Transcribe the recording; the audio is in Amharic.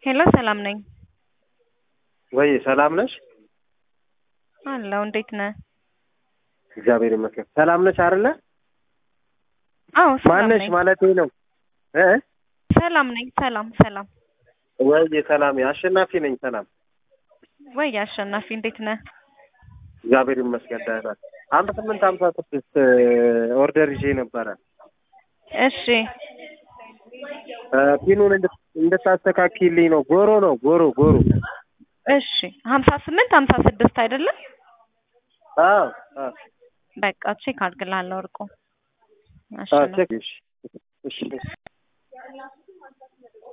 ሄሎ ሰላም ነኝ ወይ ሰላም ነሽ? አለው እንዴት ነህ? እግዚአብሔር ይመስገን። ሰላም ነሽ አይደለ? አዎ ሰላም ማነሽ ነኝ ማለቴ ነው እ ሰላም ነኝ ሰላም ሰላም ወይ ሰላም አሸናፊ ነኝ። ሰላም ወይ አሸናፊ እንዴት ነህ? እግዚአብሔር ይመስገን ደህና። አንድ ስምንት ሀምሳ ስድስት ኦርደር ይዤ ነበረ እሺ እ ፒኑን እንድት- እንድታስተካክልኝ ነው። ጎሮ ነው ጎሮ ጎሮ። እሺ ሀምሳ ስምንት ሀምሳ ስድስት አይደለም አዎ አዎ በቃ ቼክ አድርግልሃለሁ እርቁ አዎ አሸናፊ ቼክ እሺ እሺ